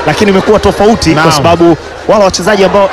lakini imekuwa tofauti Naam. kwa sababu wale wachezaji ambao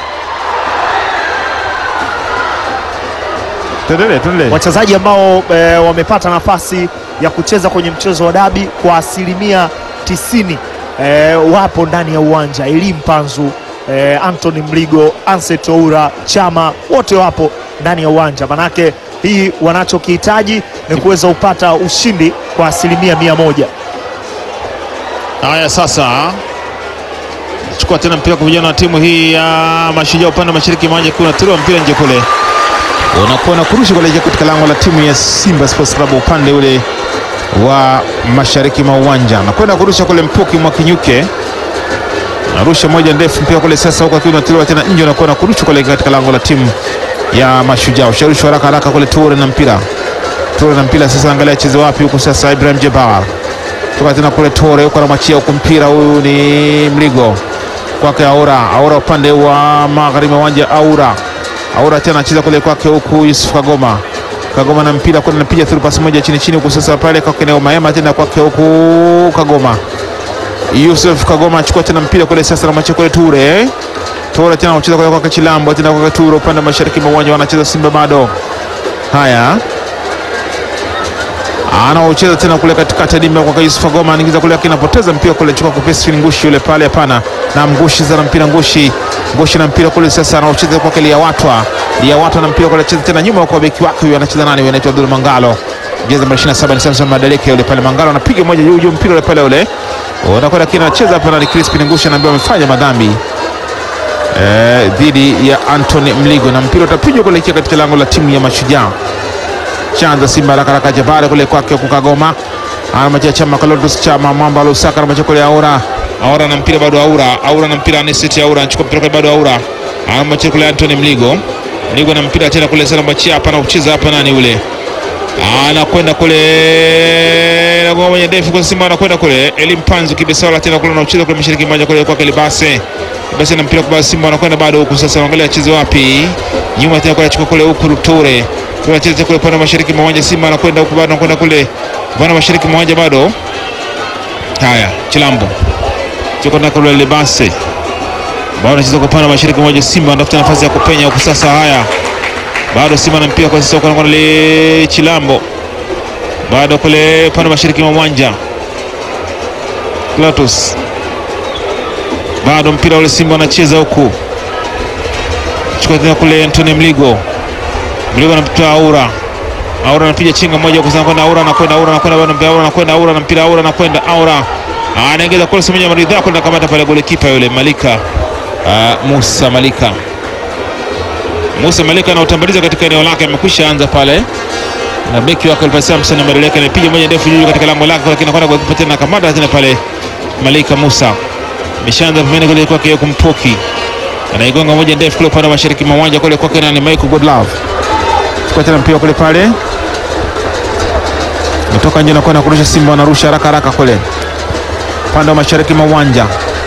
Tuendelee, tuendelee. wachezaji ambao e, wamepata nafasi ya kucheza kwenye mchezo wa dabi kwa asilimia tisini e, wapo ndani ya uwanja. Eli Mpanzu e, Anthony Mligo, Anset Oura, Chama wote wapo ndani ya uwanja, manake hii wanachokihitaji ni kuweza kupata ushindi kwa asilimia mia moja. Haya, sasa chukua tena mpira kwa vijana wa timu hii ya Mashujaa upande wa mashariki mwa uwanja, kuna tiro mpira nje kule, unakuwa na kurusha kuelekea katika lango la timu ya Simba Sports Club upande ule wa mashariki mwa uwanja, nakwenda kurusha kule Mpoki mwa Kinyuke, narusha moja ndefu mpira kule sasa, huko akiwa unatiliwa tena nje, unakuwa na kurusha kuelekea katika lango la timu ya Mashujaa, usharushwa haraka haraka kule Toure na mpira Toure na mpira sasa, angalia cheze wapi huku sasa, Ibrahim Jebbar toka tena kule Tore huko anamwachia huku mpira, huyu ni Mligo kwake Aura, Aura upande wa magharibi wa uwanja, Aura Aura tena anacheza kule kwake huku Yusuf Kagoma, Kagoma na mpira kule anapiga through pass moja chini chini huku sasa pale kwake Neo Maema tena kwake huku Kagoma, Yusuf Kagoma achukua tena mpira kule sasa anamwachia kule Ture Ture tena anacheza kule kwake Chilambo tena kwake Ture upande wa mashariki mwa uwanja wanacheza Simba bado. Haya, anaocheza tena kule katikati ya dimba kwa Yusuf Goma anaingiza kule, lakini anapoteza mpira kule, chukua kupesi ngushi yule pale, hapana na mgushi za mpira ngushi ngushi na mpira kule sasa, anaocheza kwa kile Liawatwa Liawatwa na mpira kule, cheza tena nyuma kwa beki wake huyo, anacheza nani huyo, anaitwa Abdul Mangalo, jeza namba 27 ni Samson Madaleke yule pale, Mangalo anapiga moja juu juu mpira ule pale ule unakwenda, lakini anacheza hapa na Crispin Ngushi anaambiwa amefanya madhambi eh, dhidi ya Anthony Mligo na mpira utapigwa kuelekea katika lango la timu ya Mashujaa chanza Simba haraka haraka Jabale kule kwake huku Kagoma anamachia Chama Kalotus Chama Mwamba Lusaka anamachia kule Aura Aura na mpira bado Aura Aura na mpira Aniseti Aura anachukua mpira kule bado Aura anamachia kule Anthony Mligo Mligo na mpira tena kule sana machia hapa na kucheza hapa nani ule anakwenda kule na ngoma ya ndefu kwa Simba anakwenda kule Elim Panzu Kibesawala tena kule anacheza kule mashariki moja kule kwake Libase basi na mpira kwa Simba anakwenda bado huku sasa angalia acheze wapi nyuma tena kule achukua kule huku Ruture tunacheza kule upande wa mashariki mwa uwanja Simba anakwenda huku bado anakwenda kule upande wa mashariki mwa uwanja bado haya Chilambo chukua na kule Libase bado anacheza kwa upande wa mashariki mwa uwanja Simba anatafuta nafasi ya kupenya huku sasa haya bado Simba na mpira kwa sasa kwa kule Chilambo bado kule upande wa mashariki mwa uwanja Clatous bado mpira ule Simba anacheza huku chukua tena kule Anthony Mligo Mligo anamtoa Aura Aura anapiga chenga moja huku sana kwenda Aura anakwenda Aura anakwenda bado mpira Aura anakwenda Aura na mpira Aura anakwenda Aura anaingiza kule semenya maridha kwenda kamata pale golikipa yule Malika uh, Musa Malika Musa Malika anautambaliza katika eneo lake, amekwisha anza pale na beki wake Alfa Samson ameelekea anapiga moja ndefu juu katika lango lake, lakini anakwenda golikipa tena kamata tena pale Malika Musa ameshaanza pembeni kule kwake yuko Mpoki anaigonga moja ndefu kule upande wa mashariki mwa uwanja kule kwake nani Michael Godlove chukua tena mpira kule pale metoka nje na kwenda kurusha Simba wanarusha haraka haraka kule upande wa mashariki mwa uwanja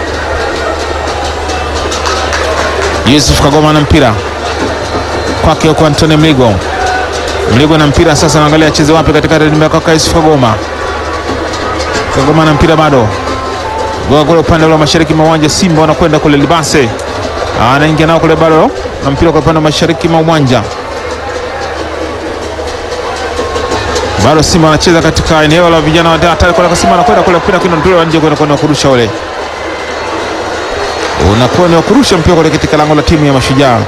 Yusuf Kagoma na mpira kwake huko Antony Mligo Mligo na mpira sasa, naangalia acheze wapi katika dimba kwa Yusuf Kagoma Kagoma na mpira bado goa kule upande wa mashariki mwa uwanja Simba wanakwenda kule Libase anaingia nao kule bado na mpira kwa upande wa mashariki mwa uwanja bado Simba anacheza katika eneo la vijana wa hatari kwa Simba anakwenda kule mpira kwenda mpira nje kwenda kwenda kurusha ule unakuwa ni wa kurusha mpira kule katika lango la timu ya Mashujaa.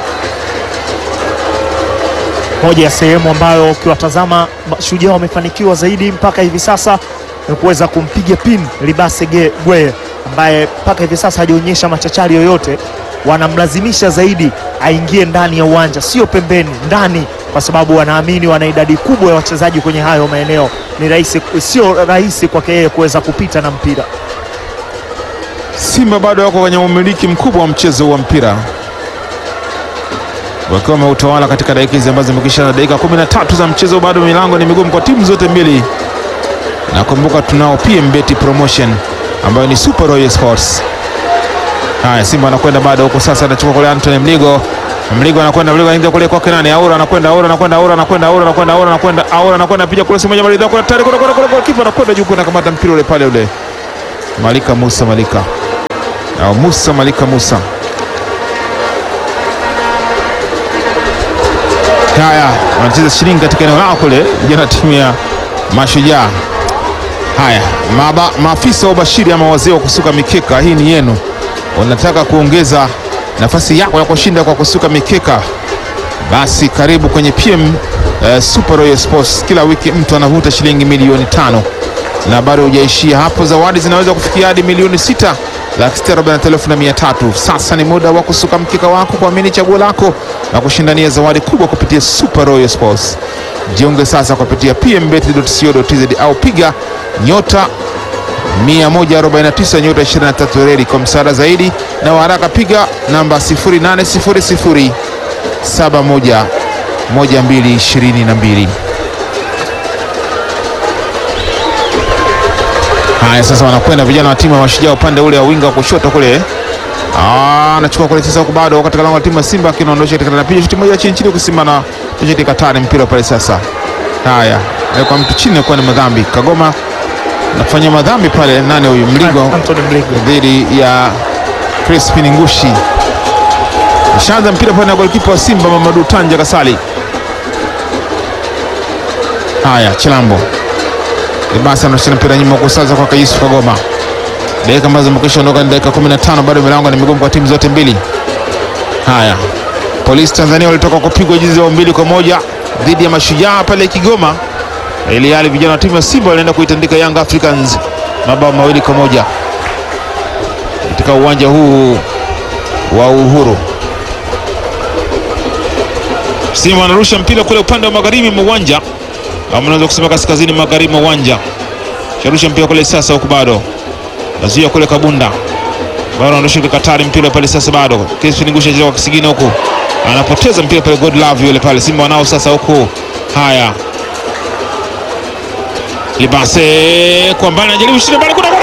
Moja ya sehemu ambayo ukiwatazama Mashujaa wamefanikiwa zaidi mpaka hivi sasa ni kuweza kumpiga pin Libase Ge- Gweye ambaye mpaka hivi sasa hajaonyesha machachari yoyote. Wanamlazimisha zaidi aingie ndani ya uwanja, sio pembeni, ndani, kwa sababu wanaamini wana idadi kubwa ya wachezaji kwenye hayo maeneo. Ni rahisi, sio rahisi kwake yeye kuweza kupita na mpira. Simba bado wako kwenye umiliki mkubwa wa mchezo wa mpira wakiwa wameutawala katika dakika hizi ambazo zimekisha na dakika 13 za mchezo. Bado milango ni migumu kwa timu zote mbili. Nakumbuka tunao PMBet promotion ambayo ni Super Royal Sports. Haya, Simba anakwenda bado huko sasa, anachukua kule Anthony Mligo. Mligo anakwenda Mligo anaingia kule kwake nani? Aura anakwenda Aura anakwenda Aura anakwenda Aura anakwenda Aura anakwenda Aura anakwenda piga kule simoja maridha kule tayari kule kule kule kipa anakwenda juu kuna kamata mpira ule pale ule. Malika Musa Malika au Musa Malika Musa. Haya, wanacheza shilingi katika eneo lao kule vijana timu ya Mashujaa. Haya, maba, maafisa wa ubashiri ama wazee wa kusuka mikeka, hii ni yenu. Unataka kuongeza nafasi yako ya kushinda kwa kusuka mikeka, basi karibu kwenye PM eh, Super Royal Sports. Kila wiki mtu anavuta shilingi milioni tano na bado hujaishia hapo, zawadi zinaweza kufikia hadi milioni sita laki sita arobaini na tano elfu na mia tatu. Sasa ni muda wa kusuka mkeka wako, kuamini chaguo lako na kushindania zawadi kubwa kupitia Super Royal Sports. Jiunge sasa kupitia pmbet.co.tz au piga nyota 149 nyota 23 reli. Kwa msaada zaidi na waraka piga namba 0800 71 1222. Haya, sasa wanakwenda vijana wa timu ya Mashujaa upande ule wa winga wa kushoto kule. Ah, anachukua kule sasa, huko bado katika lango la timu ya Simba kinaondosha katika napiga shuti moja chini chini kusimama na shuti katani mpira pale sasa. Haya, kwa mtu chini kwa ni madhambi. Kagoma nafanya madhambi pale, nani huyu Mligo Anthony Mligo. dhidi ya Crispin Ngushi. Ushaanza mpira pale na golikipa wa Simba Mamadu Tanja Kasali. Haya, Chilambo Libasa anashika mpira nyuma kwa sasa kwa Yusuf Kagoma. Dakika ambazo zimekwisha ondoka ni dakika 15, bado milango ni migumu kwa timu zote mbili. Haya, Polisi Tanzania walitoka kupigwa jinsi ya mbili kwa moja dhidi ya Mashujaa pale Kigoma, ili hali vijana wa timu ya Simba walienda kuitandika Young Africans mabao mawili kwa moja katika uwanja huu wa Uhuru. Simba wanarusha mpira kule upande wa magharibi mwa uwanja ama unaweza kusema kaskazini magharibi mwa uwanja. Sharusha mpira kule sasa, huku bado nazuia kule Kabunda, bado anaondosha kule Katari, mpira pale sasa, bado Crispin Ngusha anacheza kwa kisigino huku, anapoteza mpira pale, God love yule pale, Simba wanao sasa huku. Haya, Libase kwa mbali, anajaribu kushinda bali, kuna